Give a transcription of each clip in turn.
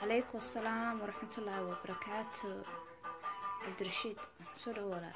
calaykum asalaam waraxmatullaahi wabarakaatu cabdirashiid soo dhow walaal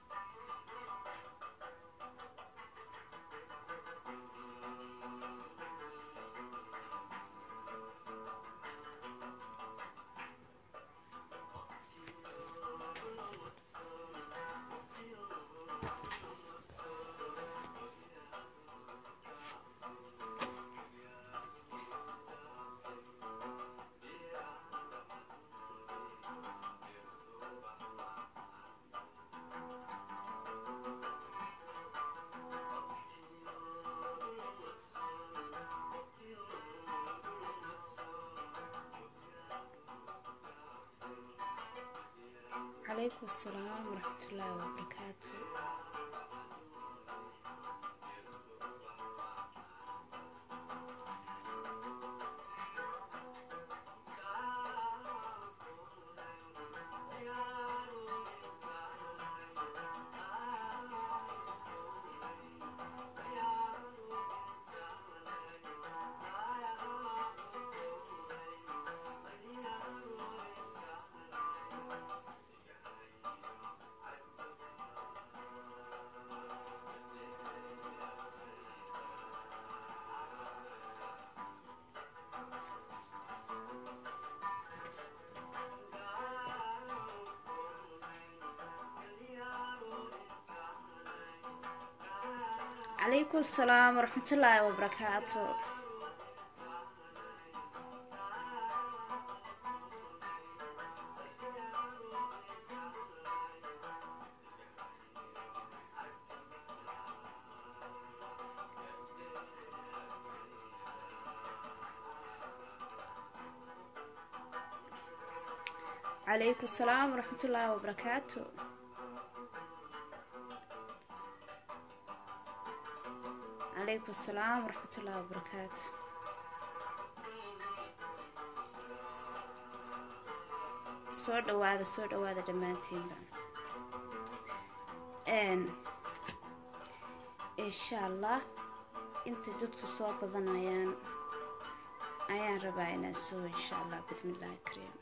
calaykum asalaam waraxmatullaahi wabarakaatu calaykum asalaam waraxmatullaahi wabarakaatu calaykum asalaam waraxmatullaahi wabarakaatu calaykum asalaam waraxmatullaahi wabarakaatu soo dhawaada soo dhawaada dhammaantiinba insha allah inta dadku soo badanayaan ayaan rabaa inaan soo insha allah bismillaahi kariim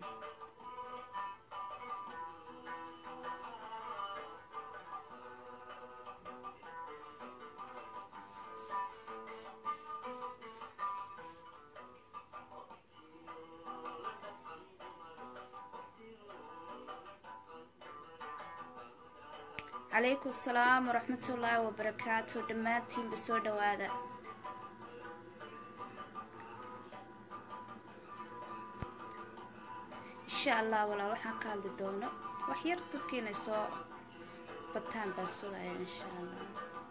calaykum asalaam waraxmatullaahi wabarakaatu dhammaantiinba soo dhawaada insha allah walaal waxaan ka hadli doono wax yar dadka inay soo bataan baan sugaya insha allah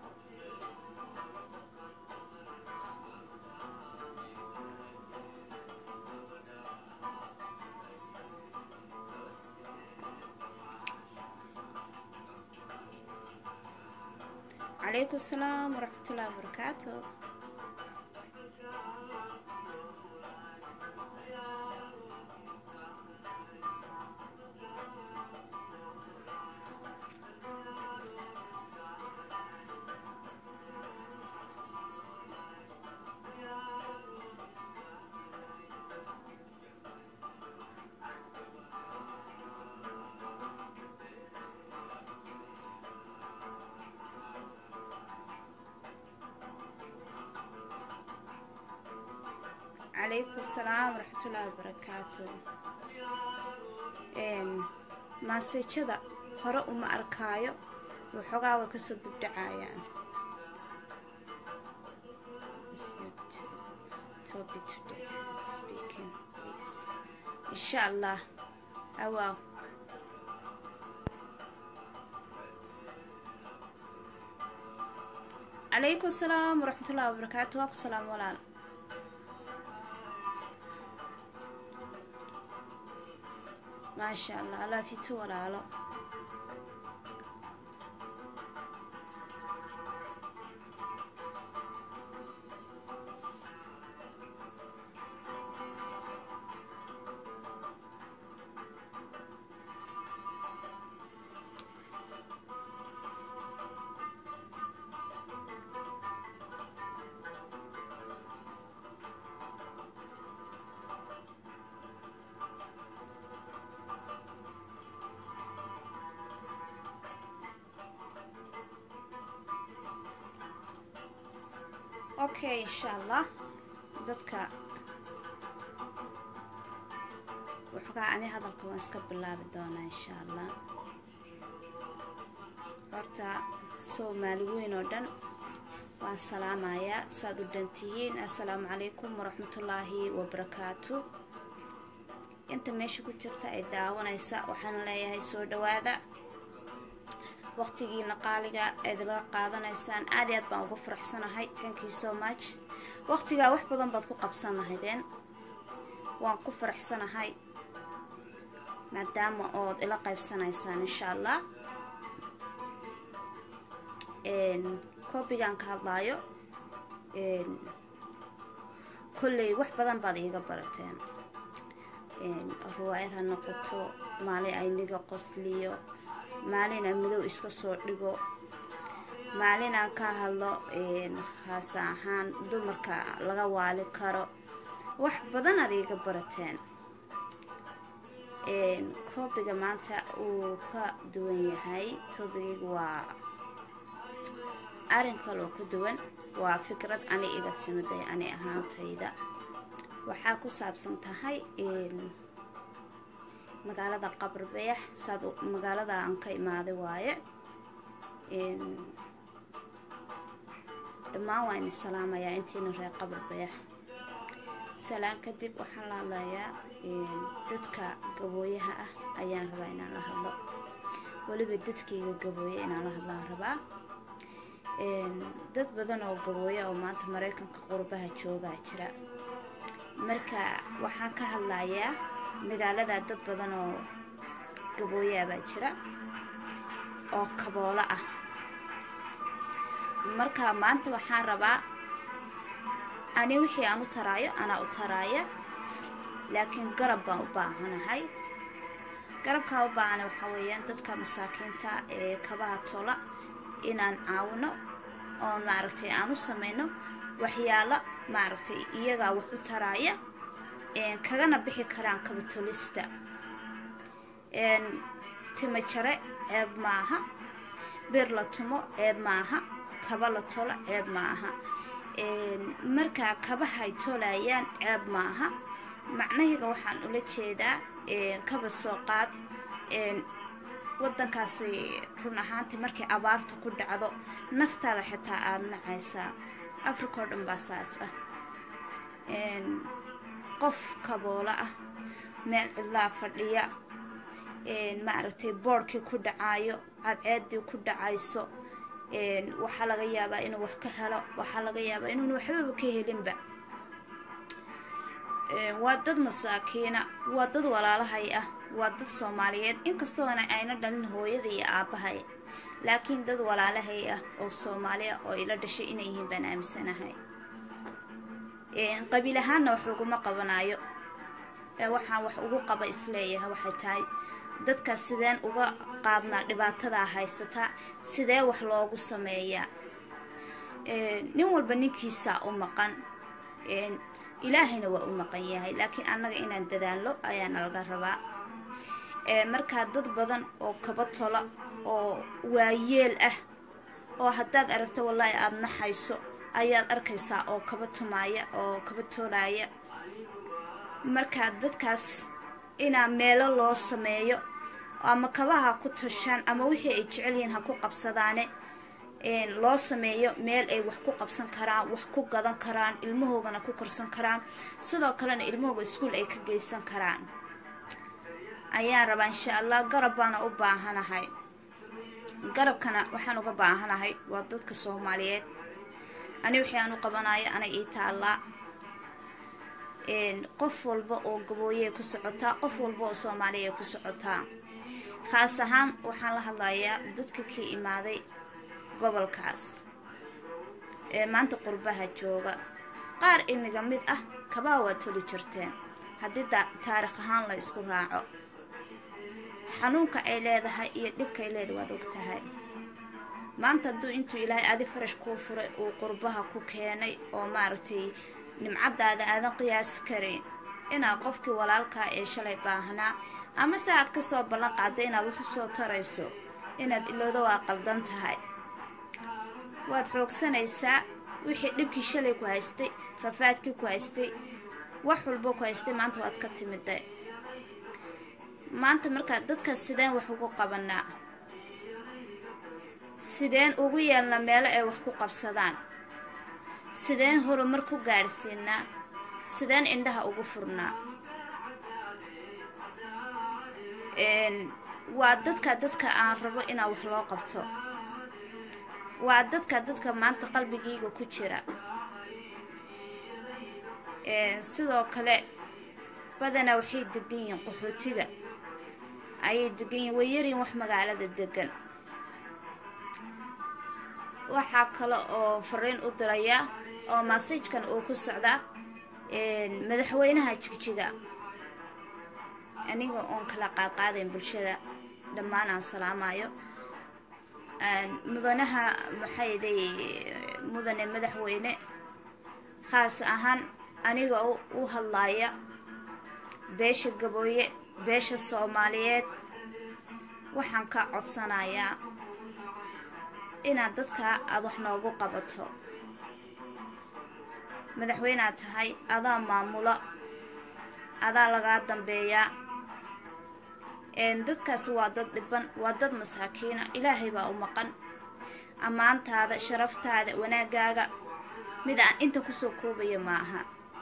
calaykum asalaam waraxmatullaahi wabarakaatu calaykum asalaam waraxmatullaahi wabarakaatu maasajada hore uma arkaayo waxoogaa way kasoo dubdhacayaan insha allah awaaw calaykum asalaam waraxmatullaahi wabarakaatu waa ku salaam walaal maasha allah alaafitu walaalo okay insha allah dadka waxoogaa ani hadalka waan iska bilaabi doonaa insha allah horta soomaali weyn oo dhan waan salaamayaa saaad u dhantihiin assalaamu calaykum waraxmatullaahi wabarakaatu inta meesha ku jirta ay daawanaysa waxaan leeyahay soo dhawaada waqtigiina qaaliga eed laga qaadanaysaan aad i aad baan uga faraxsanahay thank you so much waqtigaa wax badan baad ku qabsan lahaydeen waan ku faraxsanahay maadaama ood ila qaybsanaysaan insha allah koobigaan ka hadlaayo kolley wax badan baad iiga barateen riwaayad ha noqoto maalin ayniga qosliyo maalin aan midow iska soo dhigo maalin aan ka hadlo khaasa ahaan dumarka laga waali karo wax badan aad iiga barateen koobiga maanta uu ka duwan yahay toobigaygu waa arrin kaloo ka duwan waa fikrad ani iga timiday ani ahaantayda waxaa ku saabsan tahay magaalada qabarbeex saad magaalada aan ka imaaday waaye dhammaan waa ini salaamayaa intiina reer qabarbeex salaan kadib waxaan la hadlayaa dadka gabooyaha ah ayaan rabaa inaan la hadlo weliba dadkayga gabooye inaan la hadlaan rabaa dad badan oo gabooya oo maanta maraykanka qurbaha joogaa jira marka waxaan ka hadlayaa magaalada dad badan oo gabooyaabaa jira oo kaboolo ah marka maanta waxaan rabaa ani wixii aan u taraayo anaa u taraaya laakiin garab baan u baahanahay garabkaa u baahana waxaa weeyaan dadka masaakiinta ee kabaha tola inaan caawino oo maaragtay aan u samayno waxyaalo maaragtay iyagaa wax u taraaya kagana bixi karaan kabatolista timo jare ceeb maaha bir la tumo ceeb maaha kaba la tolo ceeb maaha markaa kabahay tolayaan ceeb maaha macnahayga waxaan ula jeedaa kaba soo qaad waddankaasi run ahaantii markay abaartu ku dhacdo naftaada xitaa aada nacaysaa africa oo dhan baa saas ah qof kaboola ah meel cidlaa fadhiya maaragtay boodhkii ku dhacaayo cadceedii ku dhacayso waxaa laga yaabaa inuu wax ka helo waxaa laga yaabaa inuuna waxbaba ka helinba waa dad masaakiina waa dad walaalahay ah waa dad soomaaliyeed inkastoona ayna dhalin hooyada iyo aabbahay laakiin dad walaalahay ah oo soomaaliya oo ila dhashay inay yihiin baan aaminsanahay qabiil ahaanna wax uguma qabanayo waxaan wax ugu qaba isleeyahay waxay tahay dadka sideen uga qaadnaa dhibaatadaa haysataa sidee wax loogu sameeyaa nin walba ninkiisaa u maqan ilaahayna waa u maqan yahay laakiin annaga inaan dadaallo ayaana laga rabaa markaa dad badan oo kaba tola oo waayeel ah oo haddaad aragto wallaahi aada naxayso ayaad arkaysaa oo kaba tumaaya oo kaba toolaaya markaa dadkaas inaa meelo loo sameeyo ama kabaha ku tashaan ama wixii ay jecel yihiin ha ku qabsadaane loo sameeyo meel ay wax ku qabsan karaan wax ku gadan karaan ilmahoogana ku korsan karaan sidoo kalena ilmahooga iskuol ay ka geysan karaan ayaan rabaa insha allah garab baana u baahanahay garabkana waxaan uga baahanahay waa dadka soomaaliyeed ani wixii aan u qabanayo ana ii taallaa qof walba oo gabooye ku socotaa qof walba oo soomaaliya ku socotaa khaas ahaan waxaan la hadlayaa dadka ka imaaday gobolkaas ee maanta qurbaha jooga qaar inaga mid ah kabaa waa toli jirteen haddii taarikh ahaan la isku raaco xanuunka ay leedahay iyo dhibka ay leedahay waad og tahay maanta hadduu intuu ilaahay adi farash kuu furay uu qurbaha ku keenay oo maaragtay nimcadaada aadan qiyaasi karayn inaad qofkii walaalkaa ee shalay baahnaa ama se aad kasoo ballan qaada inaad wax u soo tarayso inaad ilowda waa qaldan tahay waad xoogsanaysaa wixii dhibkii shalay ku haystay rafaadkii ku haystay wax walbo ku haystay maanta waad ka timida maanta markaa dadkaas sideen wax ugu qabanaa sideen ugu yeelna meelo ay wax ku qabsadaan sideen horumar ku gaadhsiinaa sideen indhaha ugu furnaa waa dadka dadka aan rabo inaa wax loo qabto waa dadka dadka maanta qalbigayga ku jira sidoo kale badanaa waxay degan yihiin qaxootiga ayay degan yihiin way yaryihin wax magaalada degan waxaa kale oo fariin u diraya oo masajkan uu ku socdaa madaxweynaha jigjiga aniga oon kala qaadqaadayn bulshada dhammaan aan salaamayo mudanaha maxayday mudane madaxweyne khaas ahaan aniga u hadlaaya beesha gabooye beesha soomaaliyeed waxaan ka codsanayaa inaad dadka aada wax noogu qabato madaxweynead tahay adaa maamulo adaa lagaa dambeeyaa dadkaasi waa dad dhiban waa dad masaakiina ilaahay baa u maqan ammaantaada sharaftaada wanaagaaga mid aan inta kusoo koobaya ma aha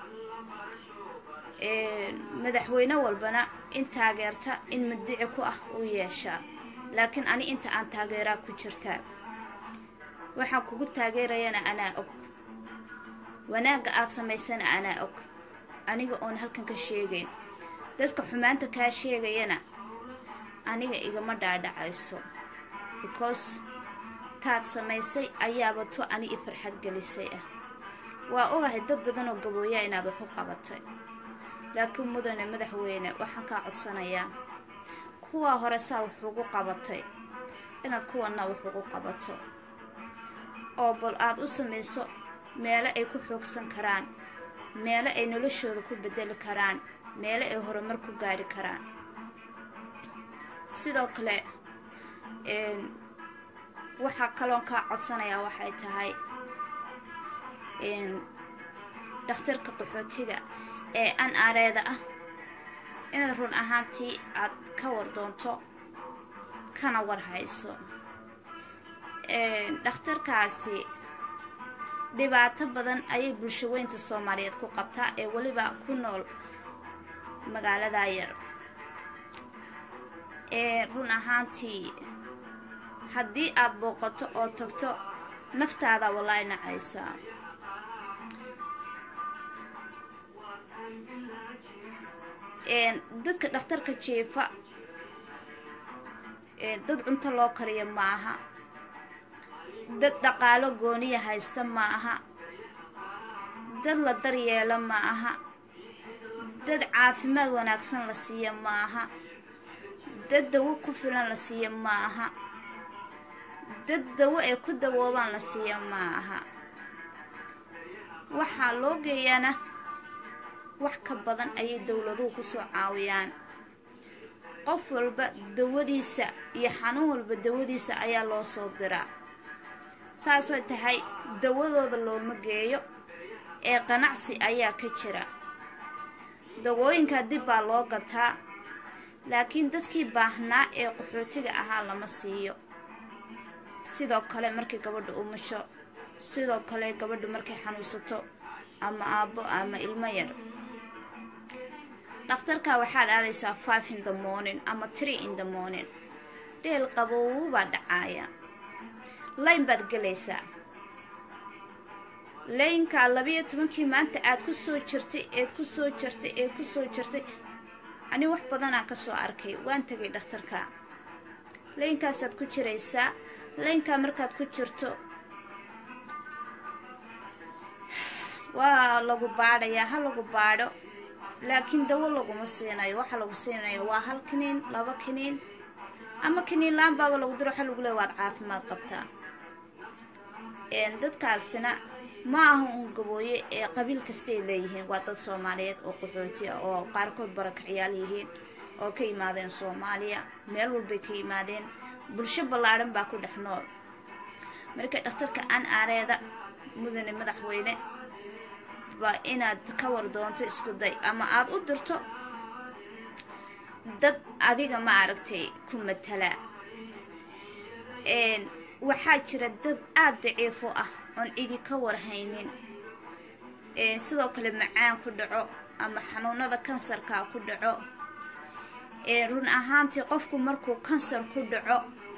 madaxweyne walbana in taageerta in madici ku ah uu yeeshaa laakiin ani inta aan taageeraa ku jirtaa waxaan kugu taageerayana anaa og wanaagga aad samaysana anaa og aniga oon halkan ka sheegayn dadka xumaanta kaa sheegayana aniga igama dhaadhacayso because taad samaysay ayaaba to ani i farxad gelisay ah waa ogahay dad badan oo gabooyaa inaad wax u qabatay laakiin mudane madaxweyne waxaan kaa codsanayaa kuwaa hore saa wax ugu qabatay inaad kuwanna wax ugu qabato oo bal aada u samayso meelo ay ku xoogsan karaan meelo ay noloshooda ku bedeli karaan meelo ay horumar ku gaadhi karaan sidoo kale waxaa kaloon kaa codsanayaa waxay tahay dhakhtarka qaxootiga ee an areeda ah inaad run ahaantii aad ka war doonto kana war hayso dhakhtarkaasi dhibaato badan ayay bulshaweynta soomaaliyeed ku qabtaa ee weliba ku nool magaalada yar run ahaantii haddii aad booqato oo tagto naftaada wallaahi nacaysaa dadka dhakhtarka jiifa dad cunto loo kariyo ma aha dad dhaqaalo gooniya haysta ma aha dad la daryeelo ma aha dad caafimaad wanaagsan la siiyo ma aha dad dawo ku filan la siiyo ma aha dad dawo ay ku dawoobaan la siiyo ma aha waxaa loo geeyaana wax ka badan ayay dowladuhu ku soo caawiyaan qof walba dawadiisa iyo xanuun walba dawadiisa ayaa loo soo diraa saasoo tahay dawadooda looma geeyo ee qanacsi ayaa ka jira dawooyinka dib baa loo gataa laakiin dadkii baahnaa ee qaxootiga ahaa lama siiyo sidoo kale markay gabadha umusho sidoo kale gabadha markay xanuunsato ama aabbo ama ilmo yar dhakhtarka waxaad aadaysaa five in the morning ama tree in the morning dheel qabowuu baa dhacaaya layn baad gelaysaa laynka labiyo tobankii maanta aad ku soo jirtay eed ku soo jirtay eed ku soo jirtay ani wax badanaa ka soo arkay waan tegay dhakhtarka laynkaasaad ku jiraysaa laynkaa markaad ku jirto waa lagu baadhayaa ha lagu baadho laakiin dawo laguma siinayo waxa lagu siinayo waa hal kiniin laba kiniin ama kiniin laan baaba lagu diro waxa lagu leey waad caafimaad qabtaa dadkaasina ma aha uun gabooye ee qabiil kastay leeyihiin waa dad soomaaliyeed oo qaxooti ah oo qaarkood barakacyaal yihiin oo ka yimaadeen soomaaliya meel walbay ka yimaadeen bulsho ballaadhan baa ku dhex nool marka dhakhtarka an aareeda mudane madaxweyne waa inaad ka war doonto isku day ama aada u dirto dad adiga ma aragtay ku matala waxaa jira dad aada daciifo ah oon cidi ka warhaynin sidoo kale macaan ku dhaco ama xanuunada kansarka ku dhaco run ahaantii qofku markuu kansar ku dhaco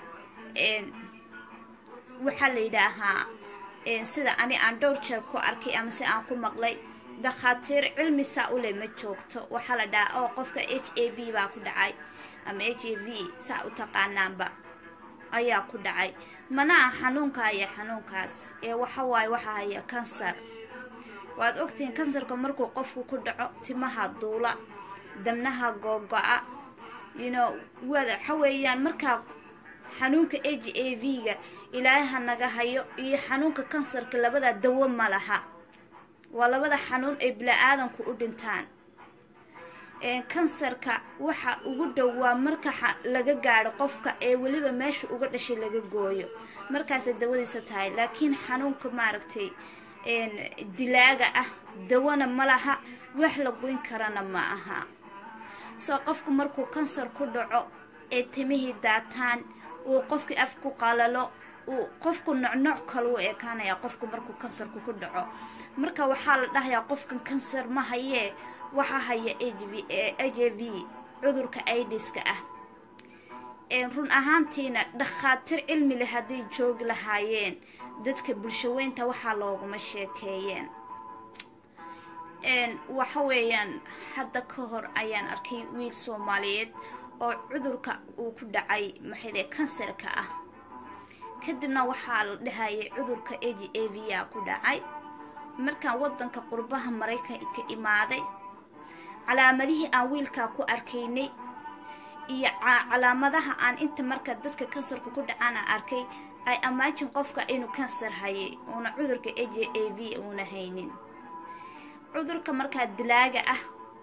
waxaa la yidhaahaa sida ani aan dhowr jeer ku arkay ama si aan ku maqlay dakhaatiir cilmi saa u leh ma joogto waxaa la dhahaa oo qofka h a b baa ku dhacay ama h a v saa u taqaanaanba ayaa ku dhacay mana ah xanuunka haya xanuunkaas ee waxa waaye waxaa haya kansar waad ogtihiin kansarka markuu qofku ku dhaco timaha duula dabnaha googo-a yno waxa weeyaan markaa xanuunka h a v-ga ilaaha naga hayo iyo xanuunka kansarka labadaa dawo ma laha waa labada xanuun ay bila-aadanku u dhintaan kansarka waxa ugu dhowaa marka laga gaadho qofka ee weliba meesha uga dhashay laga gooyo markaasay dawadiisa tahay laakiin xanuunka maaragtay dilaaga ah dawana ma laha wax la goyn karana ma aha soo qofku markuu kansar ku dhaco ee timihii daataan uu qofkii af ku qalalo uu qofku nocnoc kale u ekaanaya qofku markuu kansarku ku dhaco marka waxaa la dhahayaa qofkan kansar ma hayee waxaa haya h a v cudurka idiska ah run ahaantiina dhakhaatiir cilmi leh hadday joogi lahaayeen dadka bulshaweynta waxaa looguma sheekeeyeen waxa weeyaan hadda ka hor ayaan arkay wiil soomaaliyeed oo cudurka uu ku dhacay maxayde kansarka ah kadibna waxaa la dhahayay cudurka a g a v a ku dhacay markaan wadanka qurbaha maraykanka imaaday calaamadihii aan wiilkaa ku arkaynay iyo calaamadaha aan inta marka dadka kansarka ku dhacaana arkay ay amaajin qofka inuu kansar hayay uuna cudurka a j a v uuna haynin cudurka markaa dilaaga ah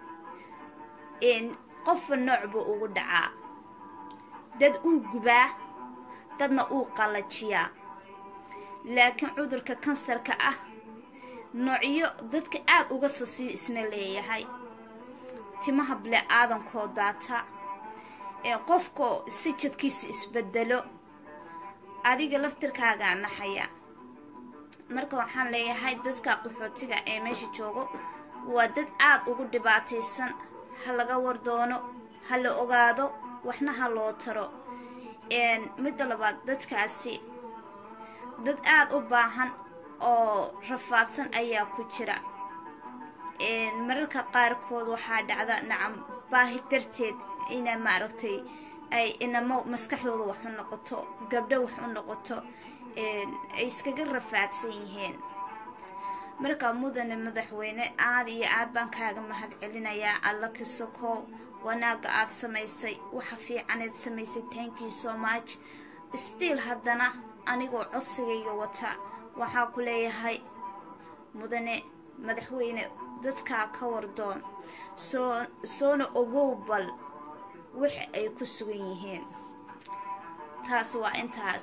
qofba nooc buu ugu dhacaa dad uu gubaa dadna uu qallajiyaa laakiin cudurka kansarka ah noocyo dadka aada uga sasiyo isna leeyahay timaha bile-aadankoo daata ee qofkoo si jadkiisa isbedelo adiga laftirkaagaa naxaya marka waxaan leeyahay dadka qaxootiga ee meesha joogo waa dad aada ugu dhibaataysan ha laga wardoono ha la ogaado waxna ha loo taro midda labaad dadkaasi dad aada u baahan oo rafaadsan ayaa ku jira mararka qaarkood waxaa dhacda nacam baahi darteed ina maaragtay ay inamo maskaxdooda wax u noqoto gabdho wax u noqoto ay iskaga rafaadsan yihiin markaa mudane madaxweyne aada iyo aad baan kaaga mahad celinayaa alla ka soko wanaaga aada samaysay waxa fiicaneed samaysay thank you so much stiil haddana anigoo codsigayga wata waxaa ku leeyahay mudane madaxweyne dadkaa ka wardoon soo soona ogow bal wix ay ku sugan yihiin taas waa intaas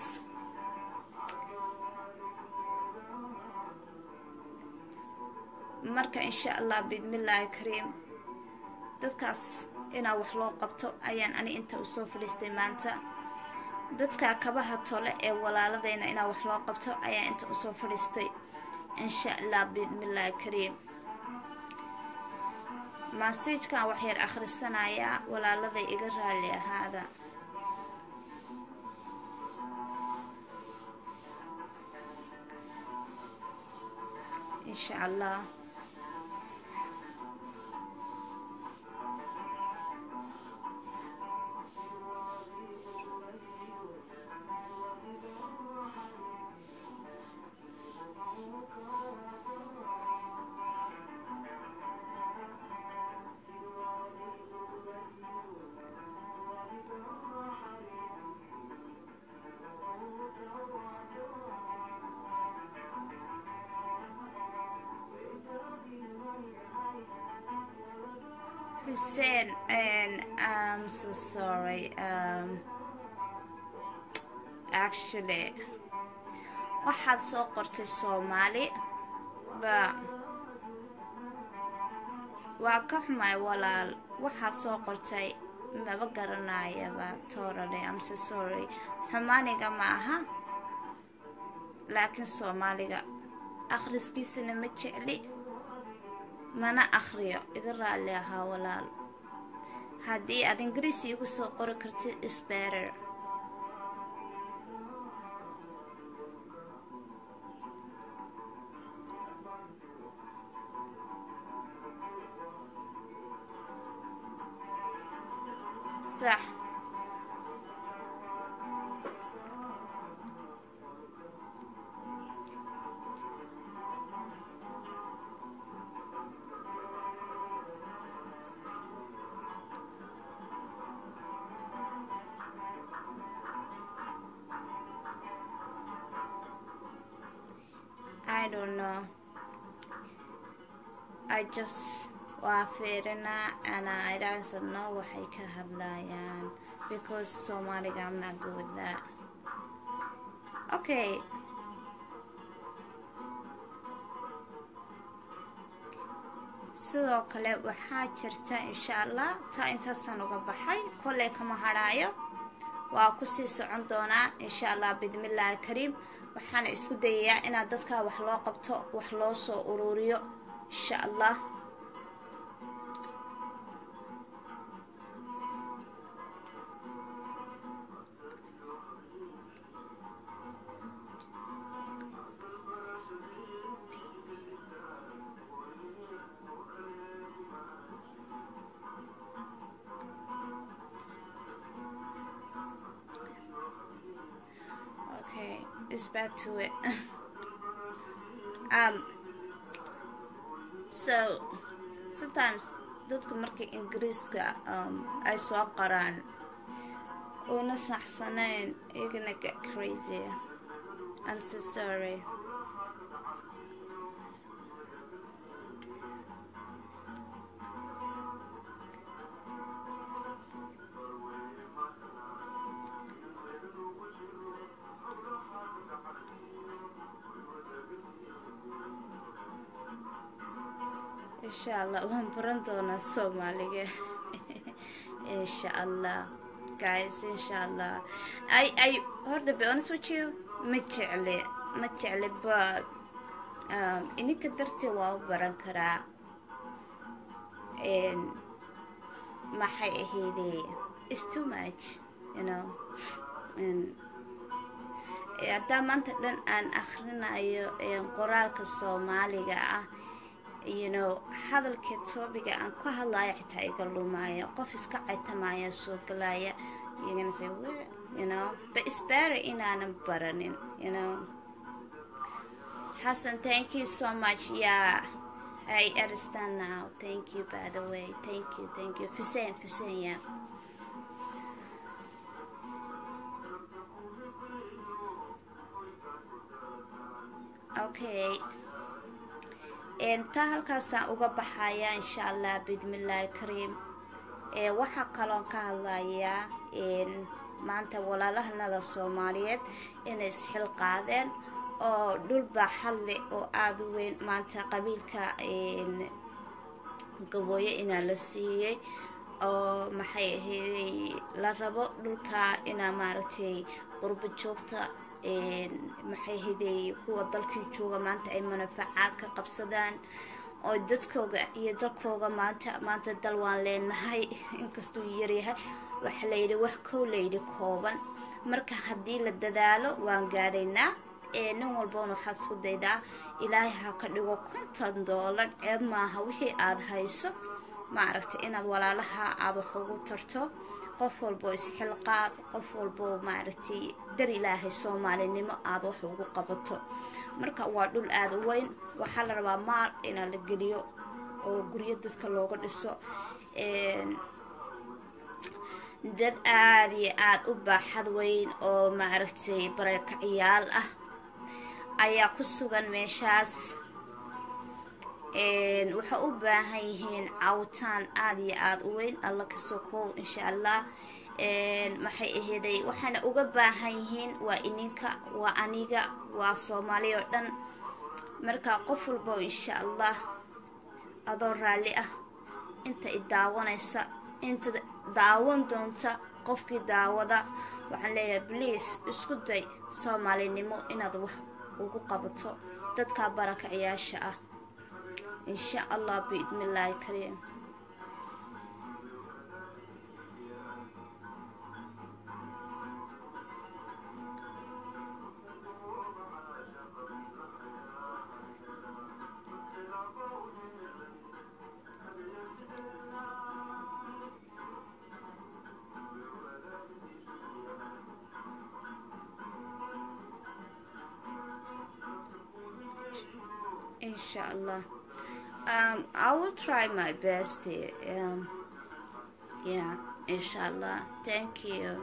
marka insha allah biidmillaahi kariim dadkaas inaa wax loo qabto ayaan ani inta usoo fadhiistay maanta dadka kabaha tole ee walaaladeyna inaa wax loo qabto ayaan inta usoo fadhiistay insha allah biidmillaahi kariim maasiijkan waxyar akhrisanayaa walaaladay iga raali ahaada insha allah Hussein, and I'm so sorry. Um, actually, waxaad soo qortay soomaali ba waa ka xumay walaal waxaad soo qortay maba garanayaba toorale amse sorry xumaaniga ma aha laakiin soomaaliga akhriskiisana ma jecli mana akhriyo iga raalli ahaa walaal haddii aad ingiriis iigu soo qori kartid isberer sax I don't know. I just waa fiirinaa and I don't know waxay ka hadlayaan because Somaliga I'm not good with that. Okay. sidoo kale waxaa jirta insha allah taa intaasaan uga baxay kolley kama hadhaayo waa kusii socon doonaa insha allah bidmillaahi kariim waxaana isku dayayaa inaad dadkaa wax loo qabto wax loo soo ururiyo insha allah okay it's back to it um so sometimes dadku markay ingiriiska um, ay soo qoraan una saxsanayn you're gonna get crazy i'm so sorry insha allah waan baran doonaa soomaaliga insha allah guys insha allah i i horta be honest with you ma jecli ma jecli but um, ininka dartee waa u baran karaa maxay ahayde it's too much you know haddaa maanta dhan aan akhrinayo qoraalka soomaaliga ah you know hadalka toobiga aan ku hadlaayo xitaa iga lumaayo qof iska caytamaya soo galaya you're gonna say what you know but it's better inaanan baranin you know Hassan thank you so much yeah I understand now thank you by the way thank you thank you Hussein Hussein yeah okay taa halkaasaan uga baxaya insha allah bidmillaahi kariim waxaa kaloon ka hadlayaa maanta walaalahanada soomaaliyeed inay isxil qaadeen oo dhul baaxad leh oo aada u weyn maanta qabiilka gabooye inaa la siiyey oo maxay ahaydey la rabo dhulka inaa maaragtay qurbo joogta maxay haday kuwa dalkii jooga maanta ay manafacaad ka qabsadaan oo dadkooga iyo dalkooga maanta maanta dal waan leenahay inkastuu yaryahay waxa layidhi wax kow layidhi kooban marka haddii la dadaalo waan gaadhaynaa nin walbana waxaad isku daydaa ilaahay ha ka dhigo konton doolar ceeb maaha wixii aada hayso maaragtay inaad walaalaha aada wax ugu tarto qof walboo isxilqaad qof walboo maaragtay dar ilaahay soomaalinimo aada wax ugu qabato marka waa dhul aada u weyn waxaa la rabaa maal inaa la geliyo oo guryo dadka looga dhiso dad aada iyo aada u baaxad weyn oo maaragtay bareekaciyaal ah ayaa ku sugan meeshaas waxay u baahan yihiin caawitaan aada iyo aada u weyn alla ka sokow insha allah maxay aheeday waxaana uga baahan yihiin waa ininka waa aniga waa soomaali oo dhan marka qof walba insha allah adoo raalli ah inta i daawanaysa inta daawan doonta qofkii daawada waxaan leeyahay bliase isku day soomaalinimo inaad wax ugu qabato dadka barakacayaasha ah insha allah biidnillaahi kariim inshallah um i will try my best here. um yeah inshallah thank you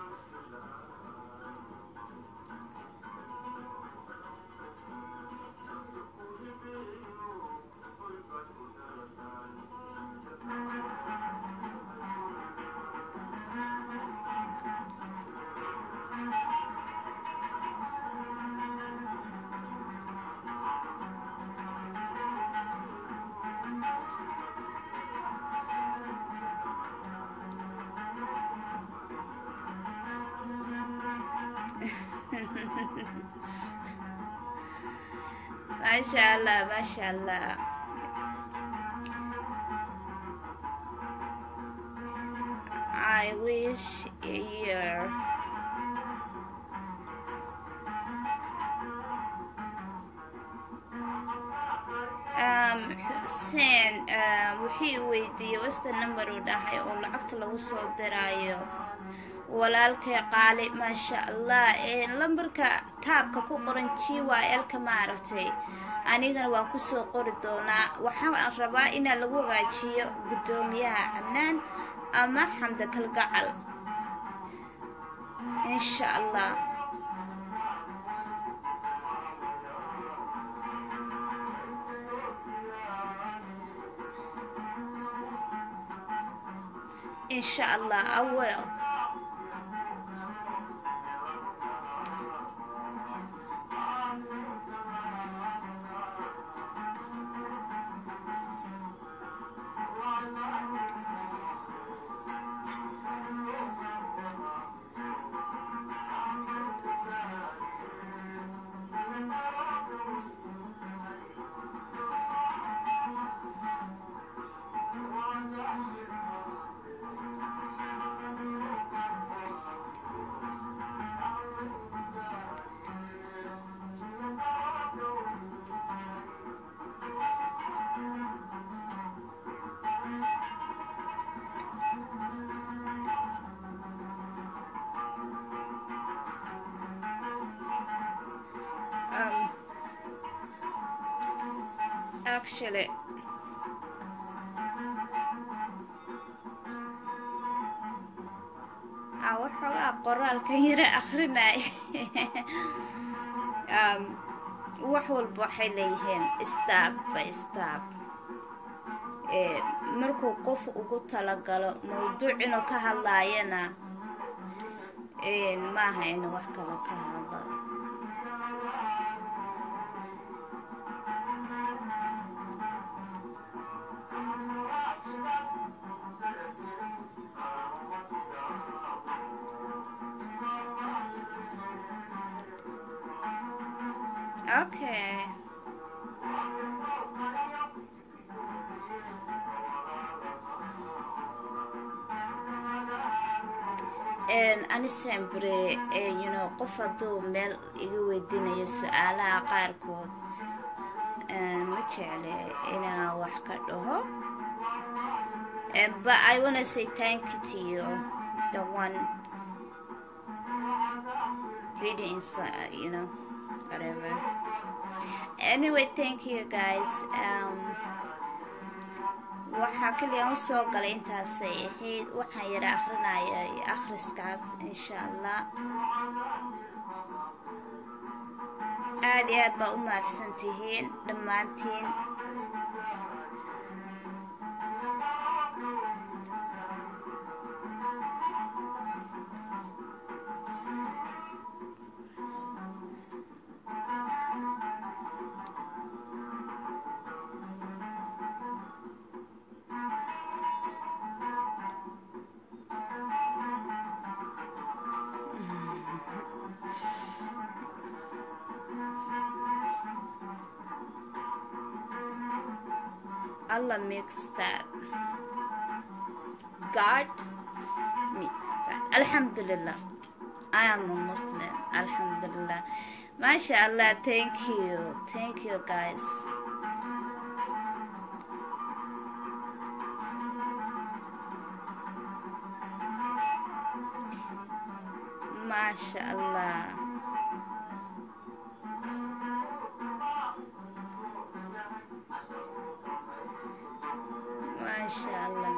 maasha allah maasha allah i wish you um xuseen wixii weydiiyey wasta number uu dhahay oo lacagta lagu soo diraayo walaalkay qaali maasha allah lambarka taabka ku qoran g y lka maaragtay anigana waan kusoo qori doonaa waxaan rabaa inaa lagu hagaajiyo guddoomiyaha cadnaan ama xamda kalgacal insha allah insha allah i will um, actually a waxoogaa qoraalkan yara akrinay um, wax walba waxay leeyihiin stab by stab markuu qof ugu talagalo mawduuc inuu ka hadlaayana maaha inuu wax kale ka hadlo Okay. ani sempre you know qof hadduu meel iga weydiinayo su-aalaha qaarkood ma jecle inaan wax ka dhaho but i wanna say thank you to you the one reading inside you know whatever anyway thank you guys um waxaa kaliya u soo galay intaasay ahayd waxaan yara akrinaya akhriskaas insha allah aada iyo aad baa u mahadsan tihiin dhammaantiin Allah makes that. God makes that. Alhamdulillah. I am a Muslim. Alhamdulillah. MashaAllah. Thank you. Thank you, guys. MashaAllah. MashaAllah.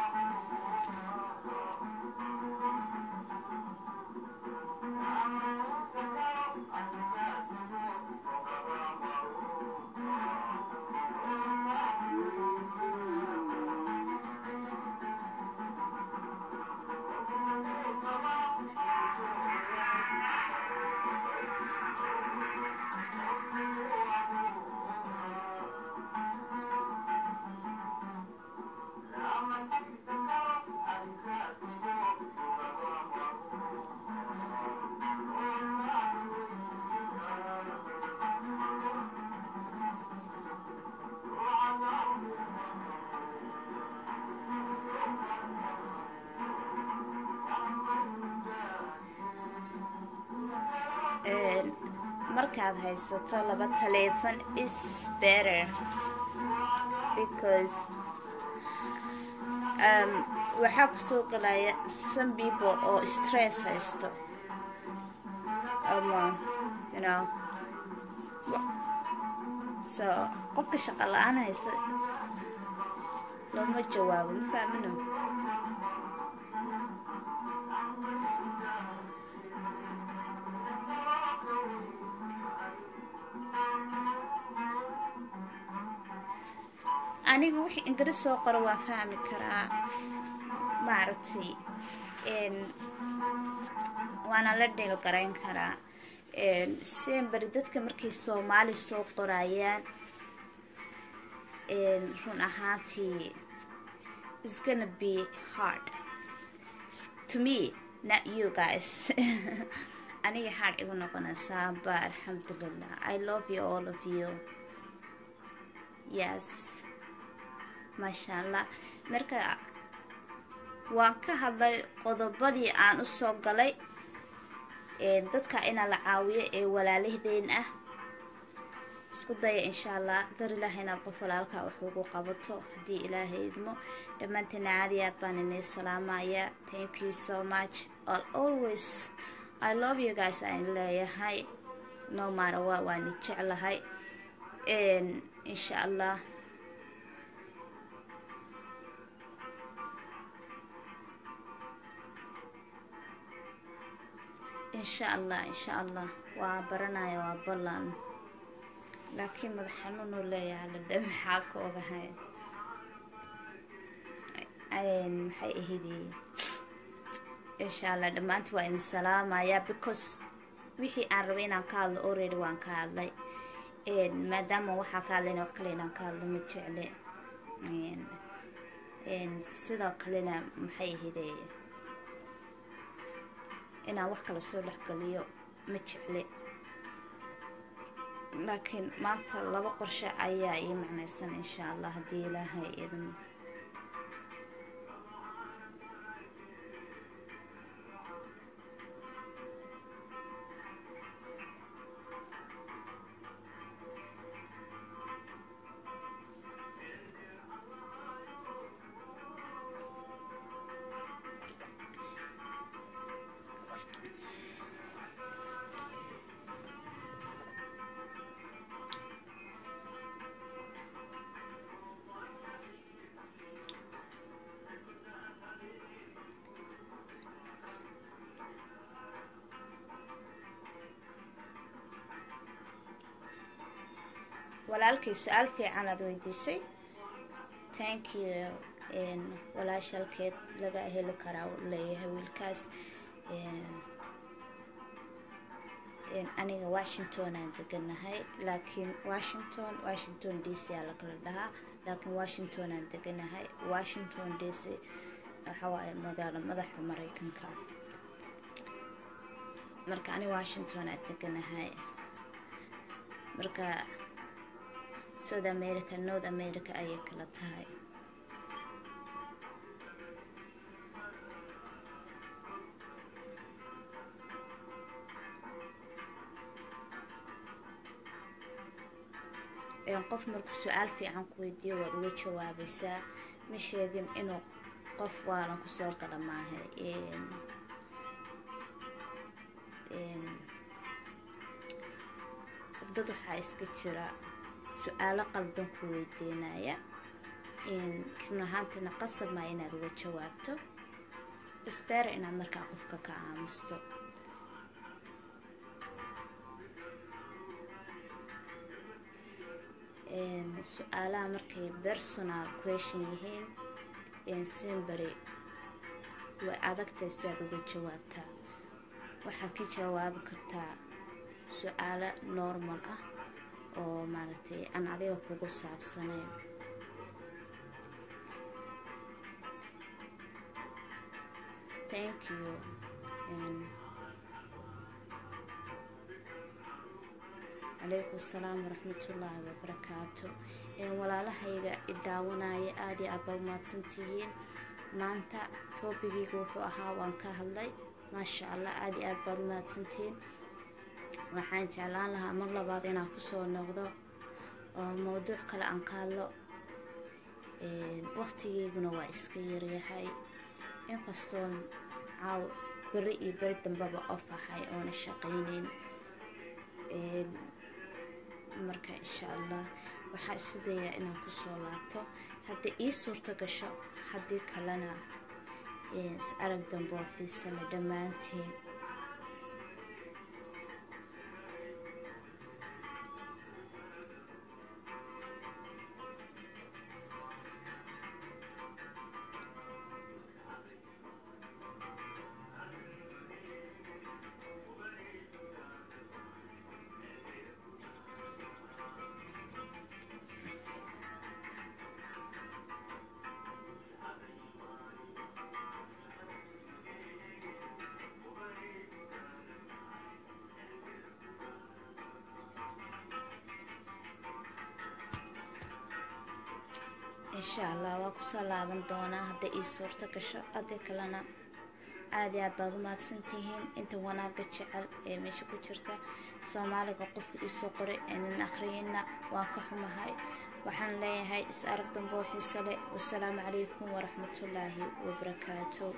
Een, markaad haysato laba taleefan is better because um, waxaa kusoo galaya some people oo stress haysto ama you know wa- so qofka shaqo la-aan haysa looma jawaabo ma fahmino aniga wixii ingiriis soo qoro waa fahmi karaa maaragtay n waana la dheel garayn karaa semberi dadka markay soomaali soo qorayaan run ahaantii is gonna be hard to me not you guys aniga hard igu noqonaysaa ba alxamdulilah i love you all of you yes maasha allah marka waan ka hadlay qodobadii aan u soo galay dadka inaa la caawiyo ee walaalahdeen ah isku daya insha allah dar ilaaha inaad qof walaalkaa wax ugu qabato haddii ilaahay idmo dhammaanteena caadi aad baan inay salaamaya thank you so much all always i love you guys aan leeyahay no matter what waani jeclahay insha allah insha allah insha allah waa baranaya waa ballan laakiin madax xanuunu leeyahay ladhe maxaa ka ogahay maxay ahaydi insha allah dhammaanti waa idin salaamaya because wixii aan rabay inaan ka hadlo already waan ka hadlay maadaama waxaa ka hadlayna wax kale inaan ka hadlo ma jecle sidoo kalena maxay ahayde inaan wax kale soo dhexgeliyo ma jecle laakiin maanta laba qorshe ayaa ii macnaysan insha allah haddii ilaahay idin walaalkay su-aal fiican aada weydiisay thank you walaashalkeed laga heli karaa leeyahay wiilkaas aniga washington aan deganahay laakiin washington washington d c aa lakala dhahaa laakiin washington aan deganahay washington d c waxawaaye magaalo madaxda mareykanka marka ani washington aan deganahay marka south america north america ayay kala tahay qof markuu su-aal fiican ku weydiiyo waad uga jawaabaysaa ma sheegin inuu qof waalan kusoo gala maaha dad waxaa iska jira su-aalo qaldan ku weydiinaya run ahaantiina qasab maa inaad uga jawaabto isbeera inaad markaa qofka ka aamusto su-aalaha markay personal question yihiin simbary way adagtay si aad uga jawaabtaa waxaad ka jawaabi kartaa su-aalo normal ah oo maaragtay aan adiga kugu saabsanayn thank you calaykum asalaam waraxmatullaahi wabarakaatu walaalahayga idaawanaya aada iyo aad baa umahadsantihiin maanta toobigeyga wuxuu ahaa waan ka hadlay maasha allah aada iyo aad baad umahadsantihiin waxaan jeclaan lahaa mar labaad inaan kusoo noqdo oo mowduuc kale aan ka hadlo waqtigeyguna waa iska yaryahay inkastoon caaw beri iyo beri dambaba of ahay oona shaqayneyn marka insha allah waxaa isu dayaa inaan kusoo laabto haddii ii suurto gasho haddii kalena is arag dambe oo xiisa le dhammaantiin insha allah waa kusoo laaban doonaa hadday ii suurto gasho hadii kalena aada iyo aad baad umahadsantihiin inta wanaaga jecel ee meesha ku jirta soomaaliga qofka iisoo qoray eenan akhriyeyna waan ka xumahay waxaan leeyahay is arag damboo xiise leh wasalaamu calaykum waraxmatullaahi wabarakaatu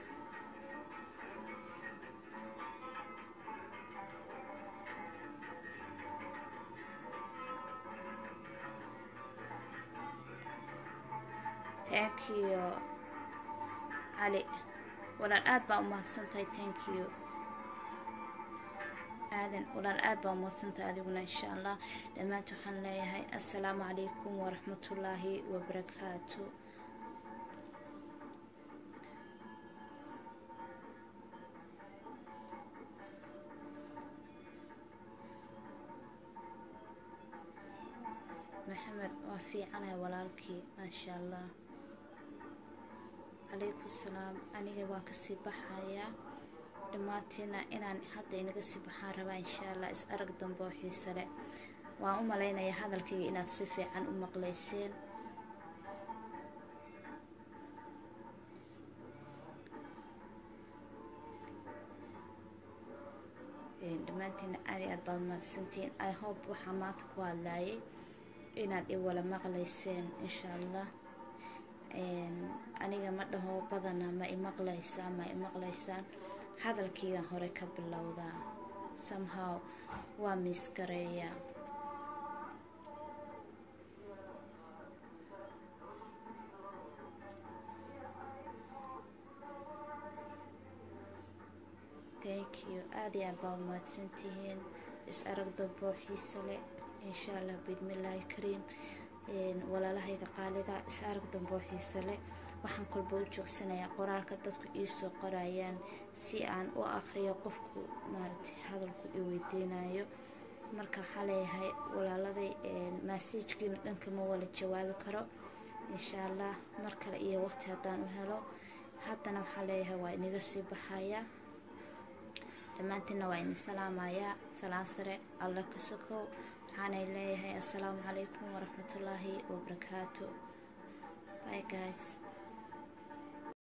thank you cali walaal aada baa umahadsantahay thank you aadan walaal aada baa umahadsantahay adiguna insha allah dhammaanta waxaan leeyahay assalaamu calaykum waraxmatullaahi wabarakaatu maxamed waa fiicanahay walaalkii maasha allah calaykum salaam aniga waan kasii baxayaa dhammaantiina inaan hadda inaga sii baxaan rabaa insha allah is arag dambe oo xiise leh waan u malaynayaa hadalkayga inaad si fiican u maqlayseen dhammaantiina aad iyo aad baad mahadsantihiin i hope waxaa maanta ku hadlaayay inaad i wala maqlayseen insha allah aniga ma dhaho badana ma imaqlaysaan ma imaqlaysaan hadalkiigan hore ka bilowdaa somehow waa miiskareeya thank you aada iyo aad baa umahadsantihiin is arag damboo xiise leh insha allah biidmillaahi kariim walaalahayga qaaliga is arag damboo xiise leh waxaan kolba u joogsanayaa qoraalka dadku iisoo qorayaan si aan u akriyo qofku maaragtay hadalku i weydiinayo marka waxaa leeyahay walaaladay massajkiina dhanka ma wala jawaabi karo insha allah mar kale iyo waqti haddaan u helo haddana waxaa leeyahay waa inaga sii baxaya dhammaantiinna waa idin salaamayaa salaan sare alla ka sokow waxaanay leeyahay assalaamu calaykum waraxmatullaahi wabarakaatu bye guys